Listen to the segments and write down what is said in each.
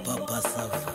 Papa Sava.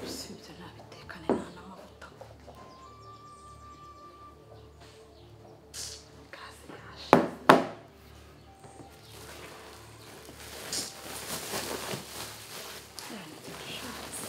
gusa ibyo nabitekane nta n'amavuta gaze yaje yanjye ndashatse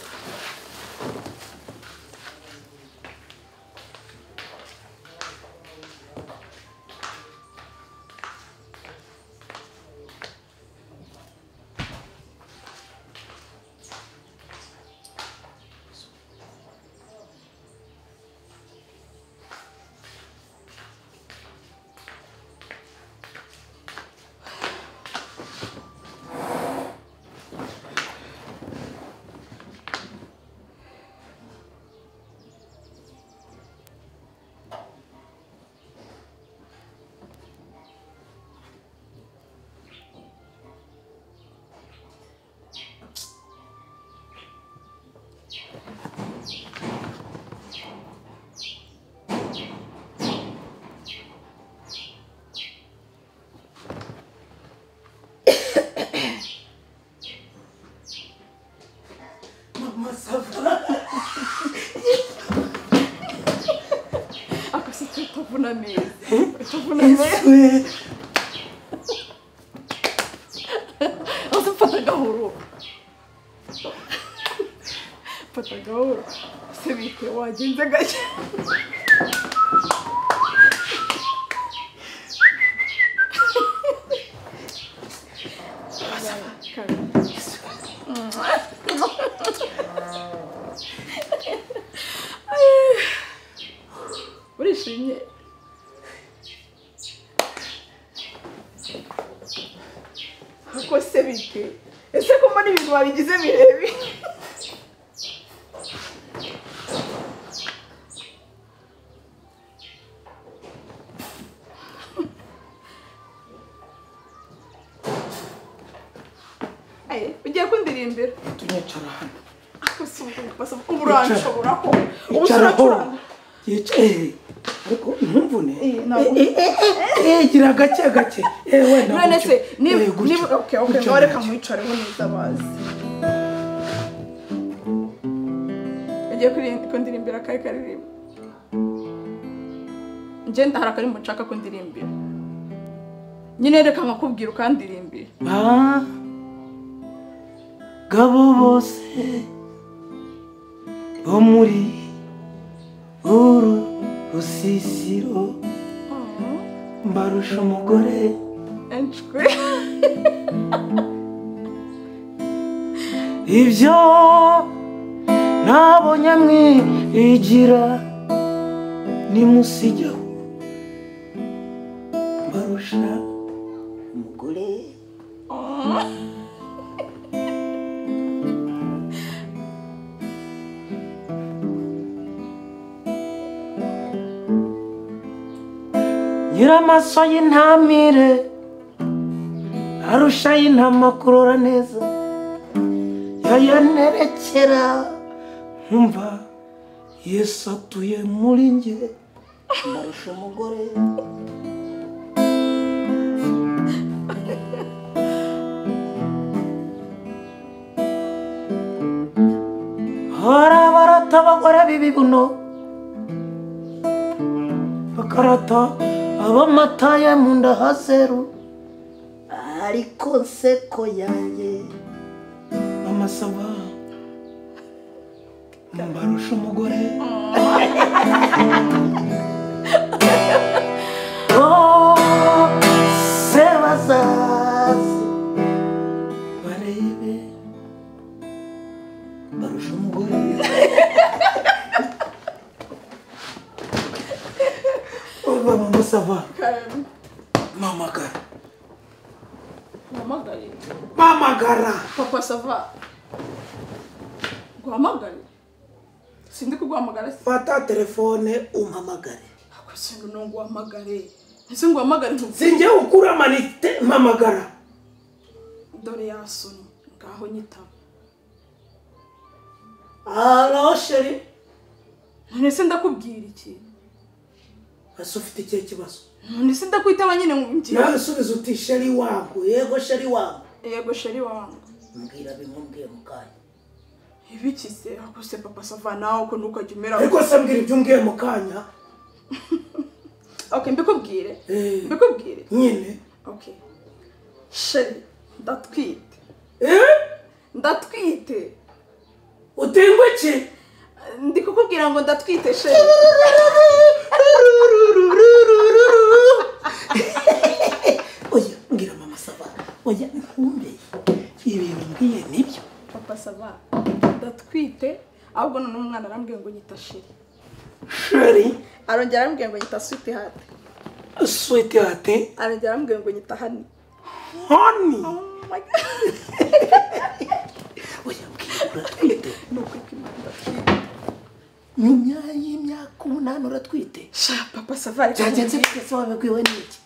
ako si cyo utavuna neza utavuna neza aza mfata agahoro mfata agahoro se bite wagenze gake Kabiri. urishimye kuko se bite ese ko mbona ibintu wabigize birebire Aye, ugiye kundirimbira turicara hano ako si ubwo ubu uranshobora ko ubu icara turacuranga aho yicara eh, ariko ntumvune Eh, ntabwo- Eh, eh, eh, eh, gira gake gake eh we ntabwo none se cyo. niba Eh, gutyo. niba oke oke Gutyo, ngaho reka gutyo. mwicareho neza bazi ugiye kuri- kundirimbira kari karirimba ngenda hari akarimbo nshaka kundirimbira nyine reka nkakubwira ukandirimbira Ah, gabo bose bo muri uru rusisiro mbarusha umugore enshwe ibyo nabonye mwigira nimusigeho mbarusha umugore nyiramaso y'intamire arusha y'intama kurora neza yayanerekera nkumva yesu atuye muri njye mbarusha umugore hari barata abagore b'ibibuno bakarata abamata ye mu nda hazeru ariko nseko yanjye amasaba mbarusha umugore Oh, sebazazi barebe barusha umugore Oba mama sava Karen, mamagara uhamagare. mamagara Papa sava. Guhamagare. Sindi kuguhamagara. fata telefone umpamagare Ako sindu no nguhamagare. Ese nguhamagare ntuzi. sinjye ukura amanite mpamagara Dore yasoni. Ngaho nyitaba. halo sheri None se ndakubwira iki? ese ufite ikihe kibazo None se ndakwitaba nyine ngo ngiye. nawe subiza uti sheri wangu yego sheri wangu Yego sheri wangu. mbwira bimubwiye mukanya Ibiki se? Ako se papa sava nawe ko ntukajya umera. ariko se mbwira ibyo umbwiye mukanya Okay, mbikubwire. Eh. Mbikubwire. nyine Okay. Sheri, ndatwite. Eh? Ndatwite. utingwa iki Ndi kukubwira ngo ndatwite sheri. oya mbwira mama saba oya nkumbe ibintu mbwiye nibyo papa sava ndatwite ahubwo none umwana arambwiye ngo nyita sheri sheri arongera arambwiye ngo nyita switi hati switi hati arongera arambwiye ngo nyita hani honi Oh my God. oya mbwira uratwite ni ukuri kw'Imana ndatwite nyuma y'imyaka umunani uratwite sha papa sava ariko byagenze bite se wabibwiwe n'iki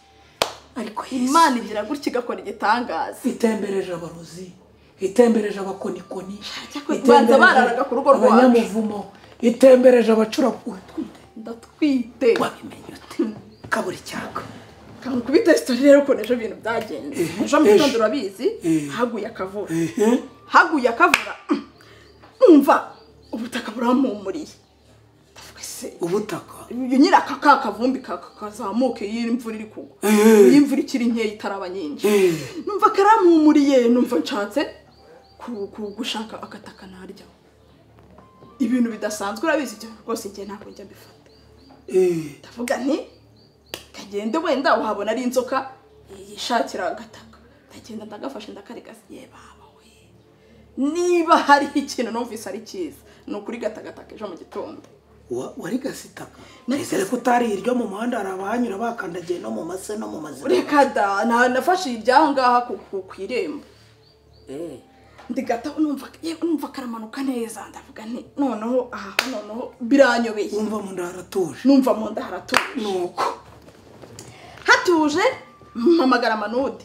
ariko yesu imana igira gutya igakora igitangaza itembereje abarozi itembereje abakonikoni cyakora banza bararaga ku rugo rwacu. abanyamuvumo itembereje abacura uratwite ndatwite wabimenye ute kabura icyaka kangu kubita resitora rero ukuntu ejo ibintu byagenze Eh, ejo mu gitondo ejo. urabizi Eh. haguye akavura ehe haguye akavura umva ubutaka burampumuriye ndavuga se ubutaka nyiri aka ka kavumbi ka- ka- kazamuke iyo imvura iri kugwa Eh. iyo imvura ikiri nkeya itaraba nyinshi Eh. numva karampumuriye numva nshatse ku- ku- gushaka agataka narya ibintu bidasanzwe urabizi ibyo rwose igihe ntabwo njya mbifata eh ndavuga nti kagende wenda wahabona ari inzoka yishakira agataka ndagenda ndagafashe ndakarigasa ye baba we niba hariho ikintu numvise ari cyiza ni ukuri gatagataka ejo mu gitondo Wa- wari gasitaka Nari nizere ko utari iryo mu muhanda hari abahanyura bakandagiye no mu mase no mu mazina reka da na- nafashe irya ngaha ku- ku- ku irembo Eh. ndigata numva yewe numva karamanuka neza ndavuga nti noneho aha noneho biranyobeye wumva mu nda haratuje numva mu nda haratuje nuko hatuje mpamagara manudi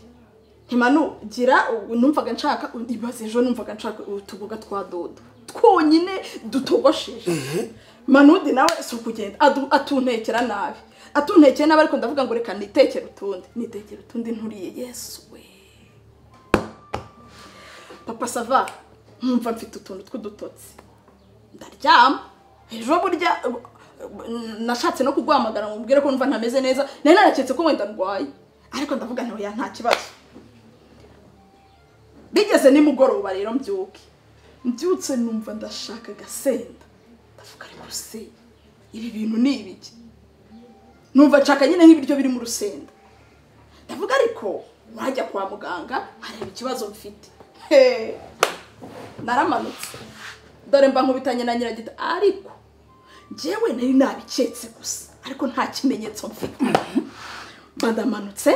ntimanu gira ubu numvaga nshaka ibaze ejo numvaga nshaka utuboga twa dodo twonyine dutogosheje manudi nawe si ukugenda adu- atuntekera nabi atuntekera nabi ariko ndavuga ngo reka nitekere utundi nitekere utundi nturiye yesu we papa sava nkumva mfite utuntu tw'udutotsi ndaryama ejo burya uh, uh, nashatse no kuguhamagara ngo mubwire ko numva ntameze neza nari naraketse ko wenda ndwaye ariko ndavuga nti oya nta kibazo bigeze nimugoroba rero mbyuke mbyutse numva ndashaka agasenda ndavuga ariko se ibi bintu ni ibiki numva nshaka nyine nk'ibiryo biri mu rusenda ndavuga ariko wajya kwa muganga areba ikibazo mfite He! naramanutse dore mba nkubitanye na nyiragita ariko njyewe nari nabiketse gusa ariko nta kimenyetso mfite badamanutse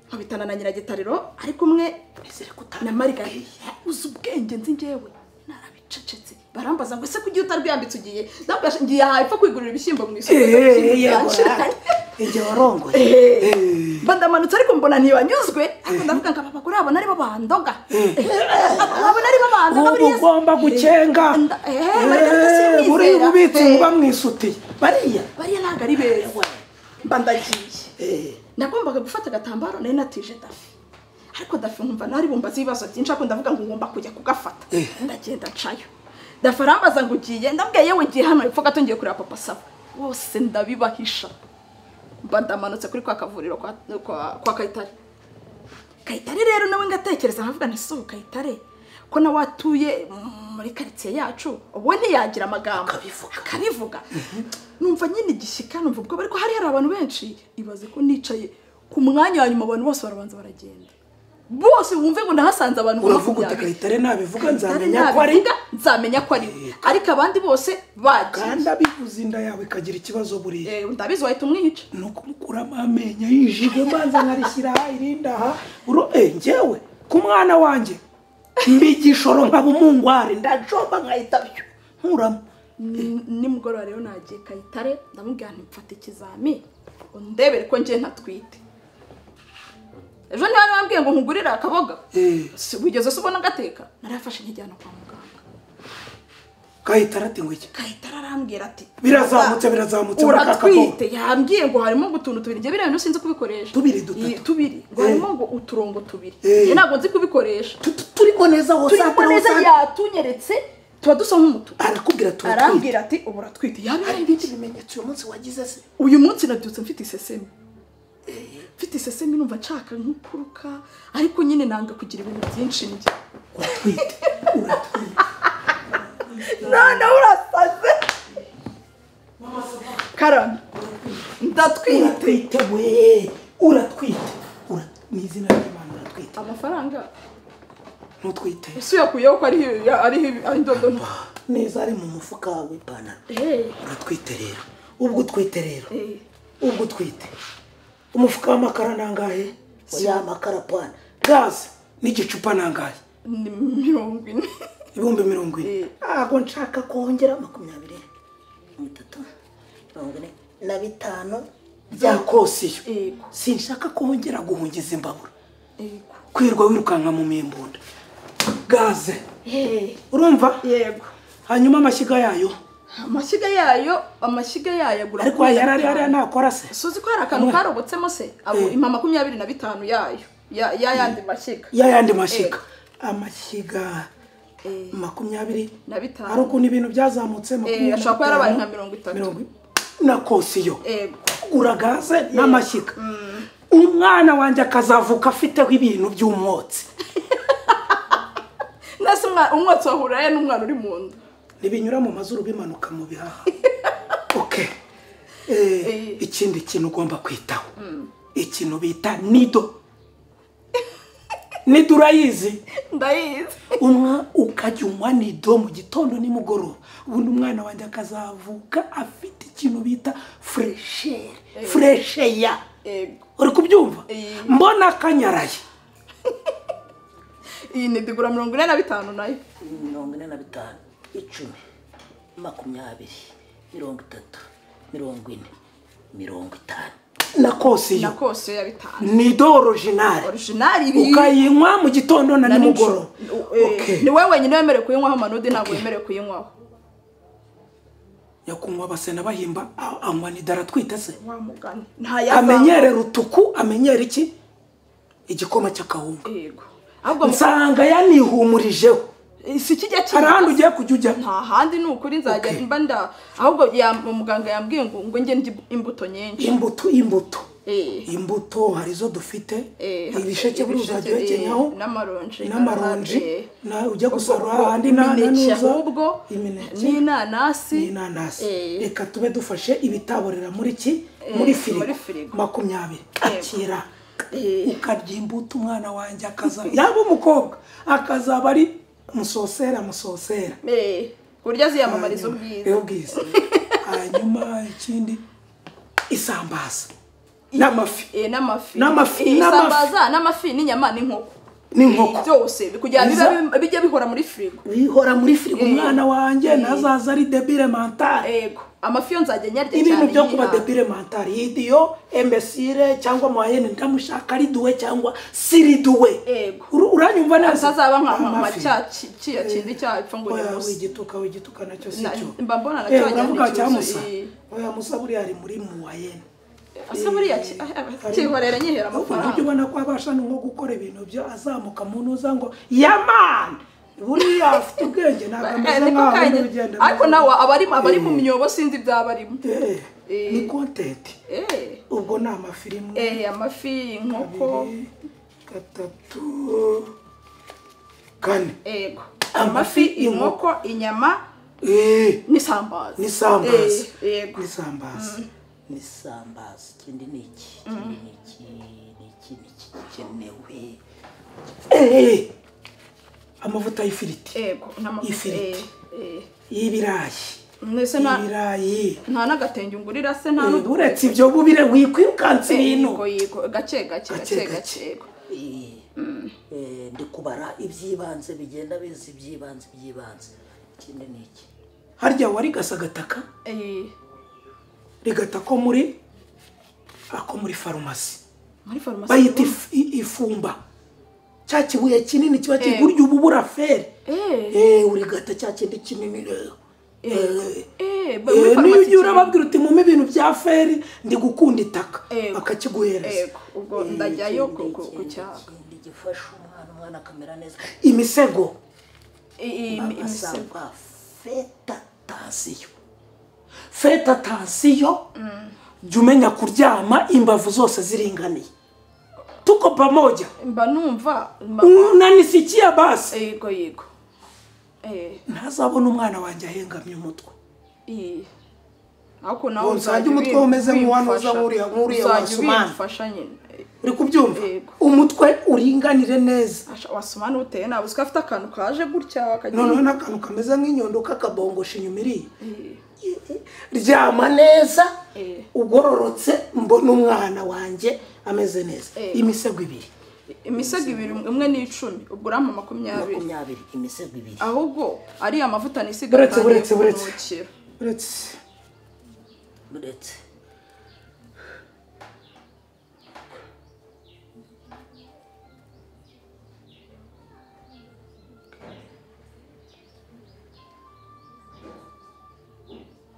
nkubitana na nyiragitariro ariko umwe nizere ko na marigari uzi ubwenge nzi njyewe narabicecetse barambaza ngo ese kugira utarwiyambitse ugiye ndabwashe ngiye hapfa kwigurira ibishyimbo mu isoko ibishyimbo byanshiranye. igihe warongoye Eh, Eh. badamanutse ariko mbona ntibanyuzwe ariko ndavuga ngo abapapa uriya abona aribo bandoga abona aribo ubu bandoga buriya se- ugomba gucenga Nda- eh, Margarita Eh, simwizera. buriya ububitsi Eh. muba mwisutiye bariya bariya ntabwo ari beza mba ndagiye Eh. nagombaga gufata agatambaro nari natije dafi ariko dafi nkumva nari bumbaza ibibazo byinshi ariko ndavuga ngo ngomba kujya kugafata ndagenda ncayo dafi arambaza ngo ugiye ndabwiye yewe ngiye hano hepfo gato ngiye kureba papa saba bose ndabibahisha mba ndamanutse kuri kwa kavuriro kwa, kwa, kwa kayitare kayitare rero nawe ngatekereza nkavuga nti si ubu kayitare ko nawe atuye muri karitsiye yacu ubu ntiyagira amagambo Akabivuga. akabivuga numva nyine igishyika numva ubwo ariko hari hari abantu benshi ibaze ko nicaye ku mwanya wa nyuma abantu bose barabanza baragenda bose wumve ngo ndahasanze abantu uravuga uti makumyabiri. kayitare nabivuga nzamenya ko ari Nabivuga, nzamenya ko ari we ariko abandi bose bagiye kandi abivuze inda yawe ikagira ikibazo buriya Eh, ndabizi wahita umwica ni ukumukuramo amenyo yijigo manza nkarishyira aha irindi aha Uro- eh, njyewe ku mwana wanjye mbigishoro nkaba umungware ndacomba nkahita byo nkuramo Ni- nimugoroba rero nagiye kayitare ndamubwira nti mfata ikizami undebere ko njye ntatwite ejo niba nababwiye ngo nkugurire akaboga Eh. Si- wigeze se ubona gateka narafashe nkijyana kwa muganga kayitare ati ngo iki kayitare arambwira ati Birazamutse, birazamutse, baraka uratwite yambwiye ngo harimo ngo utuntu tubiri njye biriya bintu sinzi kubikoresha Tubiri, dutatu. Iyi, tubiri ngo Eh. harimo ngo uturongo tubiri Eh. njye ntabwo nzi kubikoresha Tu- tu- turimo neza wose turi atari neza wose- yatunyeretse tuba dusa nk'umutuku arakubwira tuba arambwira ati ubu uratwite hari yabaye ibindi bimenyetso uyu munsi wagize se uyu munsi nabyutse mfite isesemi mfite isesemi numva nshaka nk'ukuruka ariko nyine nanga kugira ibintu byinshi njye uratwite uratwite none urasaze karame ndatwite uratwite we uratwite Ura- ni izina ry'imana uratwite amafaranga ntutwite ese uyakuyeho ko ariho ariho ari ndodo nto neza ari mu mufuka w'ipantaro Eh, uratwite rero ubwo utwite rero eh, ubwo utwite umufuka w'amakara nangahe ya makara pana gaze n'igicupa nangahe ni mirongo ine ibihumbi mirongo ine Eh. ntabwo nshaka kongera makumyabiri mirongo itatu mirongo ine na bitanu bya kosiyo Yego. sinshaka kongera guhungiza imbabura Yego. kwirirwa wirukanka mu mimbunda gaze Eh, urumva yego hanyuma amashyiga yayo amashyiga yayo amashyiga yayo agura ariko yari ari hariya ntakora se suzi ko hari akantu karobotsemo se abo Eh. ima makumyabiri na bitanu yayo ya ya yandi mashyiga ya yandi mashyiga amashyiga Eh. makumyabiri na bitanu hari ukuntu ibintu byazamutse makumyabiri ashobora kuba yarabaye nka mirongo itatu. mirongo ine. na kosiyo Yego. kugura gaze n'amashyiga umwana wanjye akazavuka afiteho ibintu by'umwotsi nasi umwa- umwotsi wahuraye n'umwana uri mu nda ntibinyura mu mazuru bimanuka mu bihaha oke Eh, Eh. ikindi kintu ugomba kwitaho ikintu bita nido nido urayizi ndayizi umwa ukajya unywa nido mu gitondo nimugoroba ubundi umwana wanjye akazavuka afite ikintu bita fureshere furesheya Yego. uri kubyumva Eh. mbona akanyaraye iyi ni digura mirongo ine na bitanu nayo mirongo ine na bitanu icumi makumyabiri mirongo itatu mirongo ine mirongo itanu na na kosiyo kose ya bitanu nido orojinari orijinali iri ukayinywa mu gitondo na na nimugoroba nijoro Eh, Okay. ni wowe wenyine wemerewe kuyinywaho manudi ntabwo wemerewe kuyinywaho yakunywa abasena bahimba a- anywa nidara atwite se wa mugani ntayavamo amenyere rutuku amenyere iki igikoma cy'akawunga yego ahubwo mu- nsanga yanihumurijeho si kijya hari kiba ahandi ugiye kujya ujya nta handi ni ukuri nzajya Okay. mba nda ahubwo ya- muganga yambwiye ngo ngo njye ndya imbuto nyinshi imbuto imbuto Eh. imbuto hari izo dufite Eh, ibisheke buri ibisheke, uzajya eh, uhekenyaho n'amaronji, n'amaronji eh, na- ujya gusarura ubwo- ahandi na- na imineke n'uza- ahubwo imineke n'inanasi n'inanasi Eh. reka tube dufashe ibitaborera muri ki Eh, muri muri firigo firigo. makumyabiri Yego. akira Eh. ukarya imbuto umwana wanjye akazaba yaba umukobwa akazaba ari musosera musosera Eh, ku buryo aziyamamariza ubwiza Hanyuma- ubwiza hanyuma ikindi isambaza n'amafi Eh, n'amafi N'amafi, n'amafi. Eh, isambaza n'amafi n'inyama n'inkoko N'inkoko. Eh, byose kugira ngo bibe- Biza- bijye bihora muri firigo bihora muri firigo Eh. umwana wanjye nazaza ari debile mentale yego amafi yo nzajya nyarya cyane ibintu byo kuba yihaye. debile mentale idiyo emesire cyangwa mwayene ndamushaka riduwe cyangwa siriduwe Yego. Uru- uranyumva neza atazaba nka mama Amafi. cya ki- kiya kindi cyapfa ngo oya nimusi wigituka wigituka nacyo si Na- cyo mba mbona nacyo Eh, wagira ngo uravuga ni cyamusa ikibazo, eh. oya musa buriya ari muri muwayene asa buriya ki- ah, ah, kihorera nyihera uburyo amafaranga ubona ko abasha no gukora ibintu byo azamuka mu ntuza ngo yamani buriya afite ubwenge ntabwo Eh, ameze niko nkaho ari kanya urugendo ariko nawe abari abari mu Eh. myobo sinzi ibyaba arimo Eh, Eh. ni kontenti eh ubwo ni amafirimu Eh, amafi inkoko gatatu kane ego Amafi, amafi inkoko inyama Eh, n'isambaza n'isambaza Eh, yego n'isambaza n'isambaza ikindi ni iki ikindi ni iki ni iki ni iki gikenewe Eh, amavuta y'ifiriti yego n'amavuta. Ifiriti. Eh, eh. y'ibirayi mbese nta ibirayi nta n'agatenge ungurira se nta Eh, n'udu uretse ibyo bubire wikwirukansa ibintu yego yego gake gake Gake, gake gake. gake yego Eh, eh, ndi kubara iby'ibanze bigenda biza iby'ibanze iby'ibanze ikindi ni iki harya warigasa agataka Eh, rigata ko muri ako muri farumasi muri farumasi bayita if- i- ifumba cya kibuye kinini kiba kiri Eh. burya ubu buraferi eh Eh, urigata cya kindi kinini rero Eh. eh ba- muri Eh, niyo farumasi ugiye cyane. urababwira uti mume ibintu bya feri ndi gukunda itaka Ego. bakakiguhereza Ego, ubwo ndajyayo ku- Ikindi, ku- ku ikindi, cyaga ikindi gifasha umwana umwana akamera neza imisego Eh, eh, imi- imisego agasanga feta tansiyo feta tansiyo jya umenya kuryama imbavu zose ziringaniye tuko pamoja mba numva mba- unanisikia basi yego yego eh ntazabona umwana wanjye ahengamye umutwe eh ako nawe Ngo nsange umutwe umeze nk'uwanoza nk'uriya- nk'uriya wa Sumani. wasumana nyine Eh, uri kubyumva Yego. umutwe uringanire neza asha- wa sumana uteye nabi uziko afite akantu kaje gutya akagira noneho n'akantu kameze nk'inyundo kakabongosha inyuma iriya Eh, ryama neza Eh. ugororotse mbona umwana wanjye ameze neza Eh. imisego ibiri imisego ibiri umwe n'icumi ubwo urama makumyabiri makumyabiri imisego ibiri ahubwo ariya mavuta nisiga Buretse, ataniye buretse, buretse. kumpfukira. uretse uretse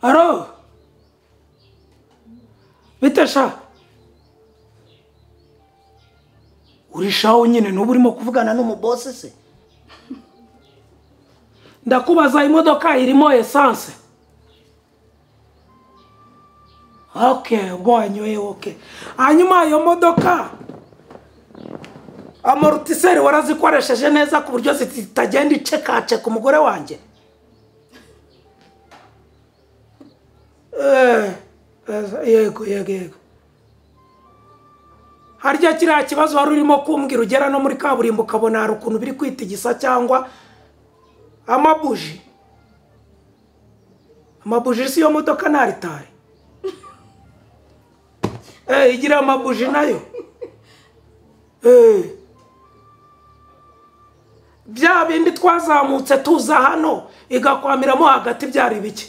aro bite sha urishaho nyine nuba urimo kuvugana n'umubosi se ndakubaza imodoka irimo esanse ok ubwo wanyoye ok hanyuma iyo modoka amortiseri warazikoresheje neza ku buryo zitagenda icekaceka umugore wanjye Eh, eh, yego yego yego harya kiriya kibazo wari urimo kumbwira ugera no muri kaburimbo ukabona hari ukuntu biri kwitigisa cyangwa amabuji amabuji si yo modoka nta ritari Eh, igira amabuji nayo Eh. bya bindi twazamutse tuza hano igakwamiramo hagati byari bike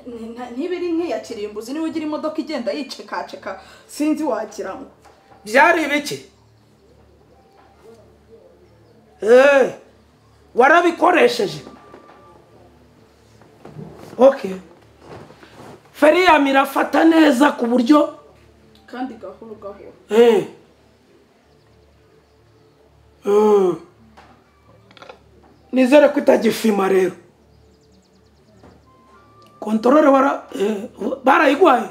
Ni- nta- niba iri nk'iya kirimbuzi niba ugira imodoka igenda yicekaceka sinzi wagira ngo byari ibiki Eh, warabikoresheje okay feriyam irafata neza ku buryo kandi gahoro gahoro Eh. Eh. nizere ko itagifima rero kontorore bara eh, barayigwaye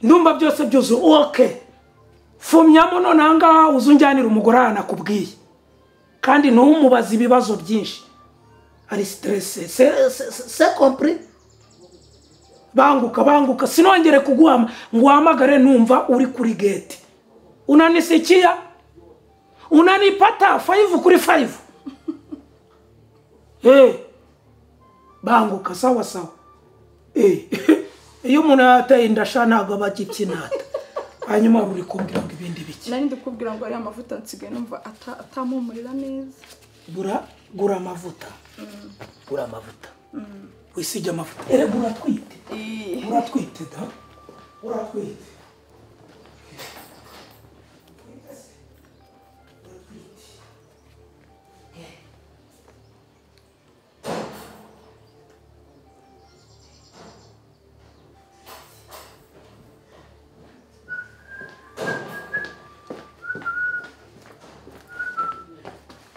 ndumva byose byuzuye ok fumyamo none ahangaha uzunjyanira umugore aha nakubwiye kandi ntumubaze ibibazo byinshi ari siterese se se- se- se compris banguka banguka sinongere kuguhama ngo uhamagare numva uri kuri gate unanisikiya unanipata fayivu kuri fayivu Eh, banguka sawa sawa Eh, iyo umuntu yateye indasha ntabwo aba agibyinata hanyuma ruri kumbwira ngo ibindi biki nari ndikubwira ngo ariya mavuta nsigaye numva ata- atampumurira neza gura gura amavuta gura amavuta wisige amavuta erega uratwite Eh, uratwite da uratwite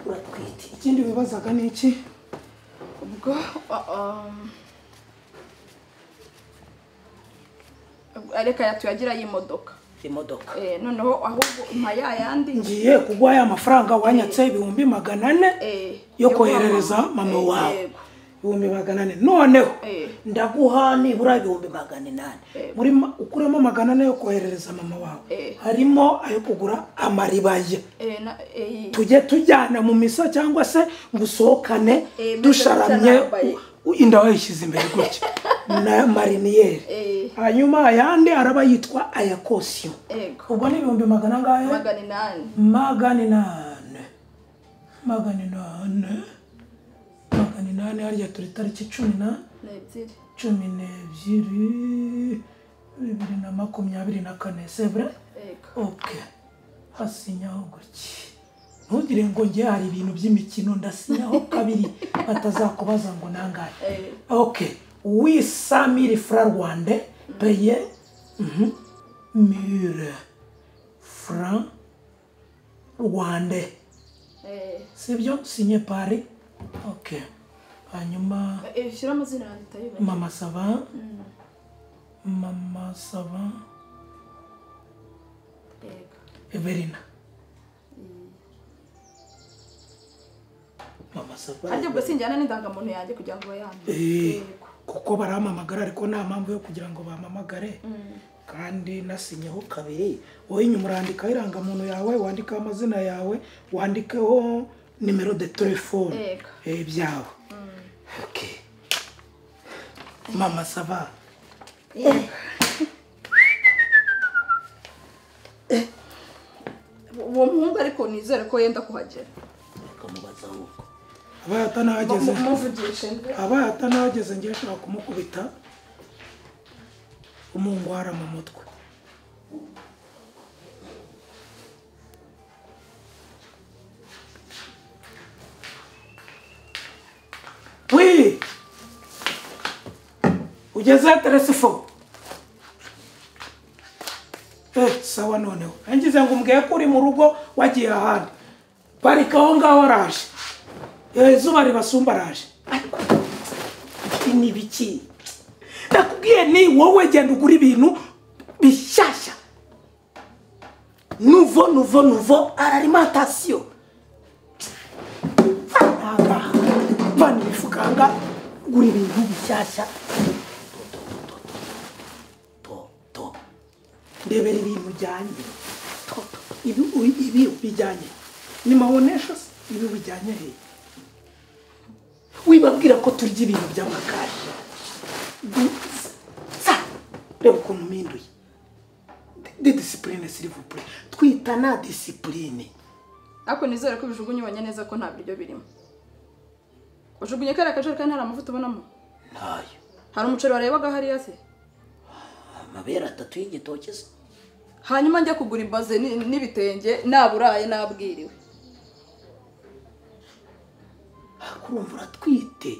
uratwite ikindi wibazaga ni iki ubwo ah, um, ubwo, reka yatuye agira y'imodoka imodoka Eh, noneho ahubwo umpa ya yandi ngiye kuguha aya mafaranga wanyatse ibihumbi magana ane eh, yo kwa koherereza mama Eh, wawe yego. ibihumbi magana ane noneho Eh. ndaguha nibura ibihumbi magana inani Eh. Muri ma- ukuremo magana ane yo koherereza mama wawe Eh. harimo ayo kugura amaribaya Eh, na- eh, tujye tujyana mu misa cyangwa se ngo usohokane Eh, meze dusharamye gutya u- inda wayishyize imbere gutya na Eh. mariniyeri hanyuma ayandi araba yitwa aya kosiyo Yego. ubwo ni ibihumbi magana angahe magana inani magana inani magana inani magana inani harya turi tariki cumi na n'ebyiri cumi n'ebyiri bibiri na makumyabiri na kane sevure yego oke hasinyaho gutya ntugire ngo njye hari ibintu by'imikino ndasinyaho kabiri batazakubaza ngo nangahe Eh. oke wisamire fra rwande peye mhm, mire fra rwande Eh, sibyo sinye pari oke hanyuma eh, shyira amazina yanjye utayibona mama sava mama sava yego evelina mama sava arya ubwo sinjyana n'indangamuntu yanjye kugira ngo bayambe Eh, kuko barampamagara ariko nta mpamvu yo kugira ngo bampamagare kandi nasinyeho kabiri wowe inyuma urandikaho irangamuntu yawe wandikaho amazina yawe wandikeho nimero de telefone Yego. eh, byawe Okay. mama sava uwo muhungu ariko nizere ko yenda kuhagera bakamubaza ahubwo abaye atanahageze Mu- muvugishe ndetse abaye atanahageze ngiye ashobora kumukubita umungwara mu mutwe wi ugeze teresifo eh sawa noneho ngize ngo umbwiye ko uri mu rugo wagiye ahandi parika aho ngaho araje Eh, izuba ribasumba araje Ibi ni ibiki ndakubwiye ni wowe genda ugura ibintu bishyashya nuvo nuvo nuvo ararimantasiyo ahangaha vana imifuka ahangaha gura ibintu bishyashya to to ndebera ibintu bijyanye Toto, ibi u- ibi bijyanye ni mabonesho se ibi bijyanye hehe wibabwira ko turya ibintu by'amakashi Du- sa reba ukuntu mpinduye de disipurine sirivupure twita na disipurine ariko nizere ko ubijugunye ubonye neza ko nta biryo birimo ujugunye kariya kajerekani hari amavuta ubonamo ntayo hari umuceri warebaga hariya se amabere atatu y'igitoki se hanyuma njya kugura imbaze ni- n'ibitenge naburaye nabwiriwe kurumva uratwite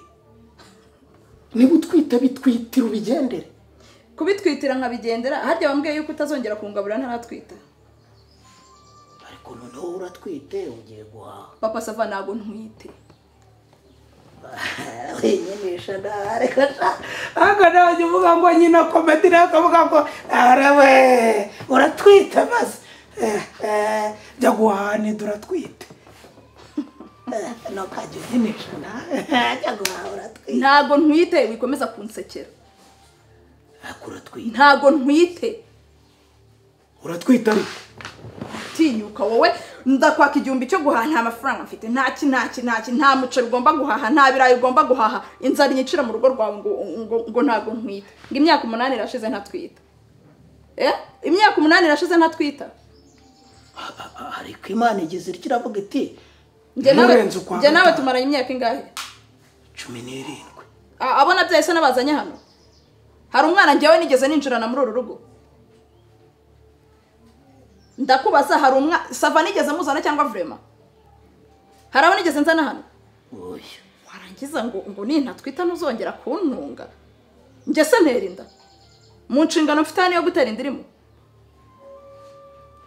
niba utwite bitwitira ubigendere kubitwitira nkabigendera harya wambwiye yuko utazongera kungaburira ntaratwita ariko noneho uratwite ugiye guhaha papa sava ntabwo ntwite winyinisha ntareka ahubwo nanjye uvuga ngo nyina komedi nawe ukavuga ngo arawe uratwite maze Eh, eh, jya guhanida uratwite ntukajya ubyinishana ntajya guhaha uratwite ntabwo ntwite wikomeza kunsekera ariko uratwite ntabwo ntwite uratwite ariko tinyuka wowe ndakwaka igihumbi cyo guhaha nta mafaranga mfite ntaki ntaki ntaki nta muceri ugomba guhaha nta birayi ugomba guhaha inzara inyicira mu rugo rwawe ngo, ngo, ngo ntabwo ntwite ngo imyaka umunani irashize ntatwita eh? imyaka umunani irashize ntatwita ariko imana igize iryo iravuga iti njye nawe Murenze ukwa njye nawe gatanu. tumaranye imyaka ingahe cumi n'irindwi A- abo nabyaye se nabazanye hano hari umwana njyewe nigeze ninjirana muri uru rugo ndakubaza hari umwana sava nigeze muzana cyangwa vrema hari abo nigeze nzana hano oya warangiza ngo ngo nintatwita ntuzongera kuntunga njye se nterinda mu nshingano mfite hano yo gutera inda irimo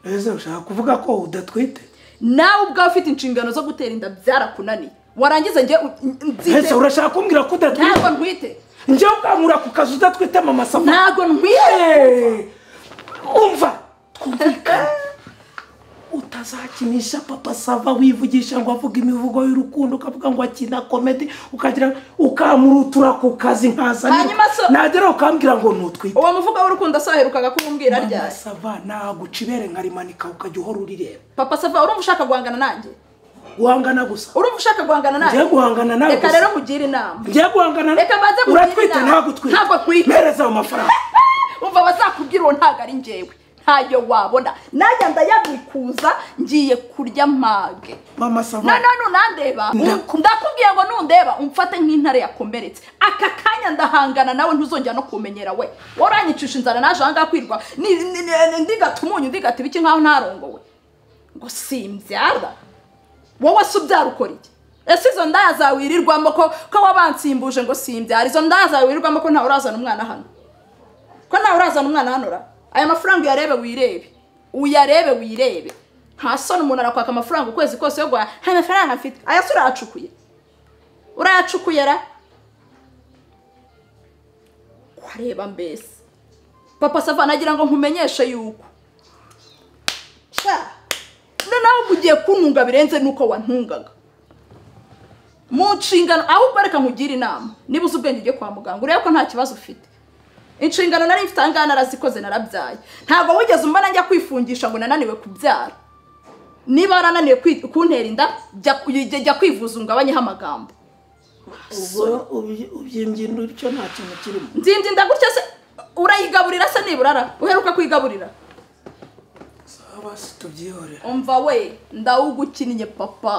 ese ushaka kuvuga ko udatwite nawe ubwawe ufite inshingano zo gutera inda byarakunaniye warangiza njye u- nzite- ese urashaka kumbwira ko udatwite ntabwo ntwite njyewe ubwankura ku kazi udatwite mama safa ntabwo ntwite Eh, umva twumvikane utazakinisha papa sava wivugisha ngo avuge imivugo y'urukundo ukavuga ngo akina komedi ukagira ukamurutura ku kazi nkazanye Hanyuma so- nagera ukambwira ngo nutwite uwo muvuga w'urukundo saherukaga kumbwira mama ryari sava naguca ibere nkarimanika ukajya uhora urireba papa sava urumva ushaka guhangana nanjye guhangana gusa urumva ushaka guhangana ngiye nanjye guhangana nawe reka rero gusa mugire inama ngiye guhangana Reka banze mugire uratwite inama. ntagutwite Ntabwo atwite. mpereza ayo mafaranga umva abazakubwira uwo ntabwo ari njyewe ntayo wabona najya ndayabikuza ngiye kurya mage mama sava noneho nunandeba Ndaku- ndakubwiye ngo nundeba umfate nk'intare yakomeretse aka kanya ndahangana nawe ntuzongera no kumenyera we waranyicisha inzara naje ahangaha kwirwa ni- ni- ni- ndigata umunyu ndigata ibiki nkaho ntarongowe ngo simbyara wowe se ubyara ukora iki ese izo ndaya zawe wirirwamo ko ko wabansimbuje ngo simbyara izo ndaya zawe wirirwamo ko ntawe urazana umwana hano ko nawe urazana umwana hano ra aya mafaranga uyarebe wirebe uyarebe wirebe nta soni umuntu arakwaka amafaranga ukwezi kose yo guhaha nta mafaranga afite aya se urayacukuye urayacukuye ra wareba mbese papa sava nagira ngo nkumenyeshe yuko sha noneho mugiye kuntunga birenze nuko wantungaga mu nshingano ahubwo reka nkugire inama niba uzi ubwenge ujye kwa muganga urebe ko nta kibazo ufite inshingano nari mfite ahangaha narazikoze narabyaye ntabwo wigeze umbona njya kwifungisha ngo nananiwe kubyara niba warananiwe kwi- kuntera inda jya- jya jya kwivuza ungabanyeho amagambo ubwo ubyi- ubyimbyindo icyo nta kintu kirimo nzinda inda gutya se urayigaburira se nibura ara uheruka kuyigaburira sava situbyihorera umva we ndawugukinnye papa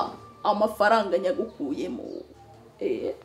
amafaranga nyagukuyemo Eh.